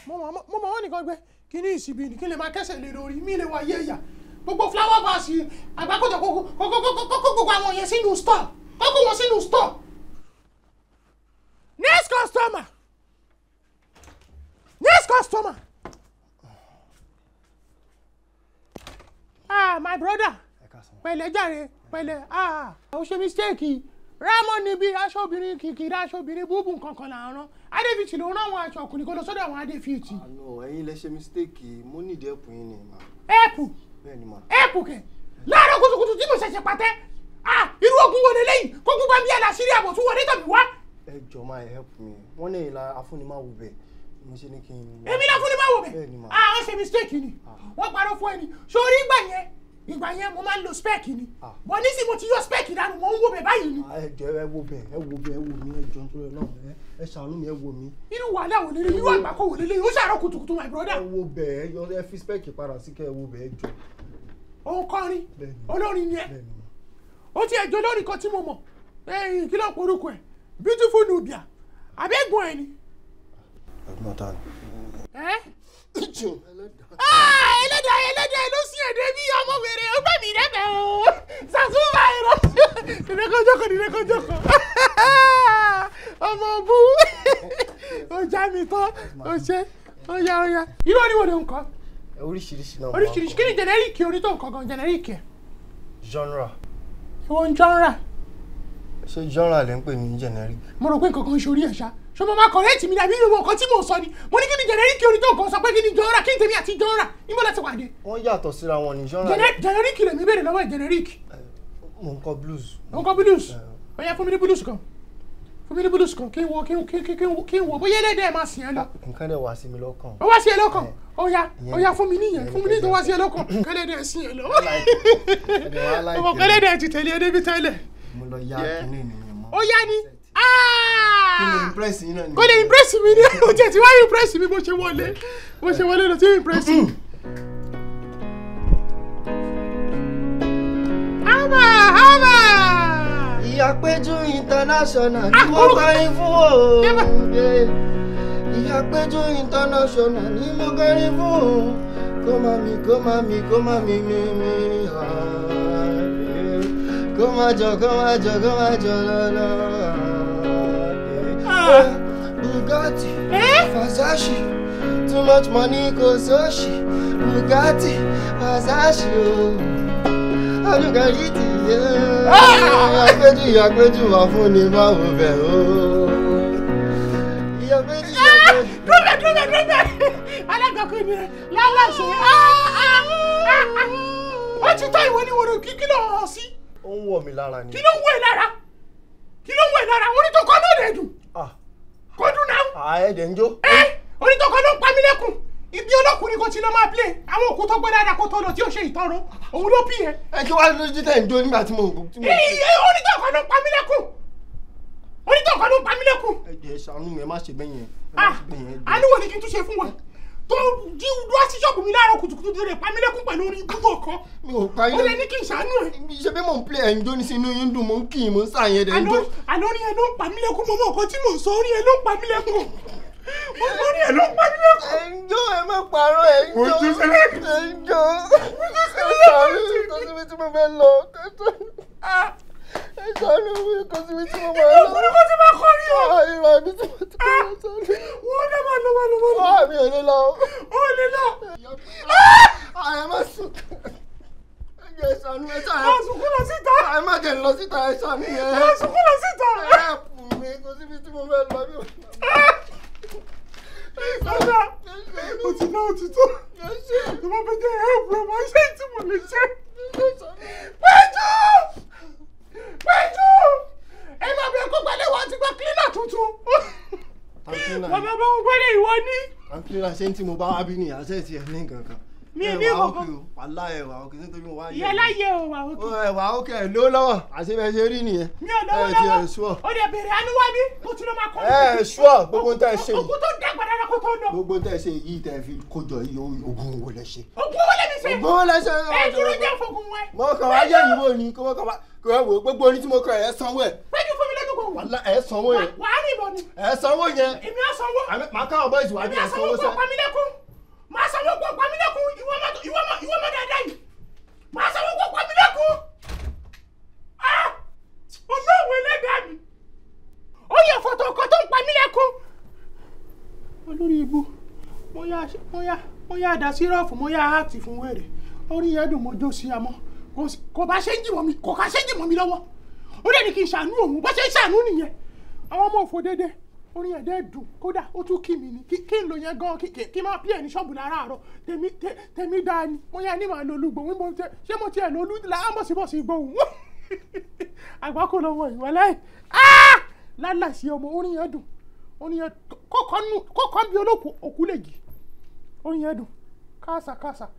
mo mọ̀ mo mọ̀ wọ́n nìkan gbé kí ní ìsìbí ni kí lè máa kẹ́sẹ̀ lé lórí mí lè wá yé ìyà gbogbo flower vase àgbákòjọ kókó kókó kókó gbogbo àwọn yẹn sínú store kókó wọn sínú store. next customer next customer. ah my brother pẹ̀lẹ́ jàre pẹ̀lẹ́ ah ó ṣe mistake rámọ níbi aṣọ obìnrin kìkìrì aṣọ obìnrin búbù nkankan là ń rán adéfìtì ló ń rán àwọn aṣọ ọkùnrin kó lọ sọ́dọ̀ àwọn adéfìtì. àná ẹ̀yin lẹ ṣe mistake mo ní ìdí ẹ̀pù yín ni mà. ẹ̀pù bẹ́ẹ̀ ni mà. ẹ̀pù kẹ̀ láàárọ̀ kùtùkùtù tí mo ṣẹ̀ṣẹ̀ pàtẹ́ ah irú ogun wo lélẹ́yìn kó gbogbo àbí àlàṣírí àbọ̀ tún wọlé tàbí wá. ẹ jọ máa help me wọ́n ní ìlà afúnimáwo bẹ̀ mo ṣe ní kí n. èmi náà fún ni máa wò bẹ́ẹ̀ ni bẹ́ẹ̀ mà. ah wọ́n ṣe mistake ni wọ́n parọ́ fún ẹni sórí ìgbà yẹn ìgbà yẹn mo máa ń lo spec ni bọ̀ nísìnyí mo ti yọ spec dànù mo ń wò bẹ́ẹ̀ báyìí ni. ẹ jọ ẹ wo bẹ̀ ẹ wo bẹ̀ ẹ wo mi ẹ jọ nítorí náà ẹ ẹ ṣàánú mi ẹ wo mi. irú wàhálà wò lélẹ̀ irú àgbákò wò lélẹ̀ ó ṣàárọ̀ kùtùkùtù my brother. ẹ wo bẹ̀ ẹ yọ ẹ fi spec padà sí kẹ́ ẹ wo bẹ̀ ẹ jọ. òun kọrin Bẹ́ẹ̀ ni. olórin ni ẹ bẹ́ẹ̀ ni mà. ó ti ẹjọ́ lórí kan tí mo mọ̀ ẹ̀yìn kí ló ń porúkọ ẹ̀ beautiful nubia àbẹ́gbọ̀n ẹ̀ ni. ẹ̀gbọ́n ta ni. ẹ́ Ah, ẹlẹ́dàá ẹlẹ́dàá ló sí èdè bí ọmọ wèrè ó gbẹ̀mí rẹ́bẹ̀ o sàtúbà ẹ̀rọ ìrẹ́kọ̀jọ́kọ̀ ìrẹ́kọ̀jọ́kọ̀ ọmọ bú ó já mi tán ó ṣe ó yá ó yá irú oníwò ló ń kọ oríṣiríṣi náà. oríṣiríṣi kí ni jẹnẹríkì orí tó ń kọ gan jẹnẹríkì ẹ̀ genre ìwọ ń jọ́nra ṣé genre lè ń pè ní generic. mo rò pé nǹkan kan ń ṣorí ẹ̀ ṣá ṣé mo máa kọ̀rẹ́ẹ̀tì mi dàbí irú nǹkan tí mò ń sọ ni mo ní kí ni jẹnẹríkì orí tó ń kọ sọ pé kí ni jọ́nra kí ni tèmi àti jọ́nra níbo láti wà dé wọ́n yàtọ̀ síra wọn ní genre. jẹnẹríkì lèmi béèrè lọ́wọ́ ẹ̀ jẹnẹríkì mo ń kọ blues. òun kọ blues ó yá fún mi ní blues kan fún mi ní blues kan kí n wo kí n kí n kí n kí n wo bóyá ẹlẹ́dẹ̀ máa sìn ẹ́ lọ nǹkan dẹ̀ wá sí mi lọ́kàn. ó wá sí ẹ lọ́kàn ó yá ó yá fún mi níyẹn fún mi ní tó wá sí ẹ lọ́kàn kẹlẹ́dẹ̀ sìn ẹ́ lọ ẹ̀dẹ̀ wá láìpẹ́. ọmọ kẹlẹ́dẹ̀ ti tẹ̀lé ẹ débi tẹ́lẹ̀ mo lọ ya kínní nìyẹn mọ́. ó yá ni kí ni impress yín náà ni. kò lè impress mi ní o jẹ ti wá impress mi bó ṣe wọlé bó ṣe wọlé lọ sí impress mi. hama hama. ìyá péjú international ni Ah, mo orúkọ- kọrin fún o. Yẹ́bà. Yeah. ìyá péjú international ni mo kọrin fún o. kó má mi kó má mi kó má mi mi mi. ah, yeah. kó má jọ kó má jọ kó má jọ lọ́lọ́. Ah. Bugatti, Eh? Versace, too much money kò sóṣì. Bugatti, Versace o. Olùkàyí ti yé. Ìyàpéjú ìyàpéjú wà fún ni báwo bẹ̀ o. Ìyàpéjú ìyàpéjú. dúbẹ̀ dúbẹ̀ dúbẹ̀ alágàkọ́ ni ẹ lálàṣẹ ó ti tọ́ ìwọ ni wọ́n kí kí ló hàn sí Ó ń wọ̀ mí lára ni. kí ló ń wọ̀ ẹ́ lára kí ló ń wọ̀ ẹ́ lára onítọ̀kọ́ náà lè dùn Ah, kó dùn náà àẹ́dẹ̀ ń jó. ẹ onítọ̀kọ́ ló ń pa mí lẹ́kùn ibi ọlọ́kùnrin kan ti lọ máa play àwọn òkú tó gbọ́ dáadáa kó tó lọ tí ó ṣe ìtọ́rọ òun ló bí yẹn Ẹ kí wàá lójú tẹ̀ ń jó nígbà tí mo tí mo. iye onítọ̀kọ́ ló ń pa mí lẹ́kùn onítọ̀kọ́ ló ń pa mí lẹ́kùn Ẹ jẹ́ ṣàánú mi ẹ má ṣe bẹ́yẹn. Ẹ má ah ṣe bẹ́yẹn. ẹ jọ̀ọ́. àníwò ni kí n tún ṣe fún wọn tó jí wá sí ṣọ́ọ̀bù mi láàárọ̀ kùtùkùtù tó lè pa mí lẹ́kùn pẹ̀lú orin gbogbo ọkọ Mi ò pa ó lè yín. ní kí n ṣàánú ẹ̀ Ṣé bí mò ń play ẹ̀ ń jó ní sínú yín dùn mò ń kì í mò ń sàyẹn dẹ̀ ń àná jó. àná orin ẹ ló ń pa mí lẹ́kùn mọ́mọ́ nǹkan tí mò ń sọ orin ẹ ló ń pa mí lẹ́kùn orin ẹ ló ń pa mí lẹ́kùn. ẹ ń jó ẹ má parọ́ ẹ ń jó Ojú sílẹ̀. ẹ ń jó ẹ ṣàánú mi kò síbi tí mo fẹ́ lọ ẹ ṣàánú mi kò síbi tí mo fẹ́ lọ. ọkùnrin kan ti máa kọ́ rí o Ah, ìrọ̀ ibi tí mo ti kọ́ ẹ ṣàánú. wọ́n dẹ́ máa lọ máa lọ máa lọ Ah, mi ò lè lọ. ó lè lọ Ah, ẹ má sùn. ẹ jẹ́ ẹ ṣàánú ẹ ṣàánú. máa sunkún lọ síta Ah, ẹ má jẹ́ n lọ síta ẹ ṣàánú yẹn. máa sunkún lọ síta. ẹ ẹ̀pù mi kò síbi tí mo fẹ́ lọ. mi ò- Ọ̀dà ó ti ná òtítọ́ Ẹ ṣe. tó bá fẹ́ jẹ́ ẹ̀ẹ́bù ẹ̀ máa ṣe tí mo lè ṣe. Ẹ ṣàánú. Péjú! Péjú! Ẹ máa bẹ kó gbálẹ̀ wá ti gba kílínà tuntun. Àǹtí náà. Wọ́n máa bá wọn gbálẹ̀ ìwọ ní. àǹtí náà ṣé tí mo bá wá bí ni àṣẹ ti ẹ̀ ní nǹkan kan. Mi ò ní Ẹ wà nǹkan ókè o, wàhálà ẹ̀ wà ókè nítorí mo wá yẹ. Ìyá láyé o wà Ó òkè. ẹ̀ wà ókè ẹ̀ ló lọ́wọ́ àṣẹ bẹ́ẹ̀ ṣe rí nìyẹn. Mi ò lọ́wọ́ Ẹ ti ẹ̀ lọ́wọ́. ṣúọ̀. Ó dẹ̀ bèrè àánú wá bí. Mo ti lọ máa kọ́. Ẹ ẹ̀ ṣúọ̀ gbogbo tẹ́ ẹ ṣe Òkú yìí. tó dàgbà dára kó tó lọ. Gbogbo tẹ́ ẹ ṣe yìí tẹ́ ẹ fi kójọ yìí ogun wo lẹ ṣe. Òkú owó lẹ́mi ṣe. Ogun wo lẹ ṣe. Ẹ dúró jẹ́ fògùn wẹ̀. Mo kàn wá yẹ̀ ìwò ni kó mo kàn wá kó ẹ wò ó, gbogbo orin tí mo kọ ẹ̀ sanwó ẹ̀. Péjú fún mi lọ́dún kan. Wàhálà ẹ̀ sanwó ẹ̀. Wàá rìn bọ̀ ni ẹ sanwó yẹn èmi á sanwó àmì màá káwọn bọ́ìsì wá bí èmi ẹ á sanwó sanwó kó sẹ́. pamílẹ́kún máa sanwó kó pamílẹ́kún ìwọ ọmọ ìwọ ọmọ ìwọ ọmọ dáadáa yìí máa sanwó kó pamílẹ́kún ah olóòwò ẹlẹ́dàá mi ó yẹ fọ́tò ọkọ tó ń pamílẹ́kún olórí ibu mo yá mo yá mo yá dá sírọ́ọ̀fù mo yá áàtì fún wẹ̀rẹ̀ orí yẹn dùn mo jó sí amọ́ kò sí- kò bá ṣe ń jì mọ́ mi kò ká ṣe ń jì mọ́ mi lọ́wọ́ ó dẹ̀ ní kí n ṣàánú òun bó ṣe ń ṣàánú nìyẹn àwọn ọmọ òfò dédé orí yẹn dẹ́ dùn kódà ó tún kí mi ni kí kí n lò yẹn gan kí kí- kí n máa pí ẹ̀ ní ṣọ́ọ̀bù láràárọ̀ tèmi tè- tèmi dáa ni mo yá ní màá lo olúgbò wípé tẹ ṣé mo tiẹ̀ lo olú láàmọ̀sibọ̀sì gbóhùn àgbákò lọ́wọ́ ìwọlẹ́ lálàsí ọmọ orí yẹn dùn orí yẹn kọ́kọ́ bí olóko òkú lè jì orí yẹn dùn káàsà káàsà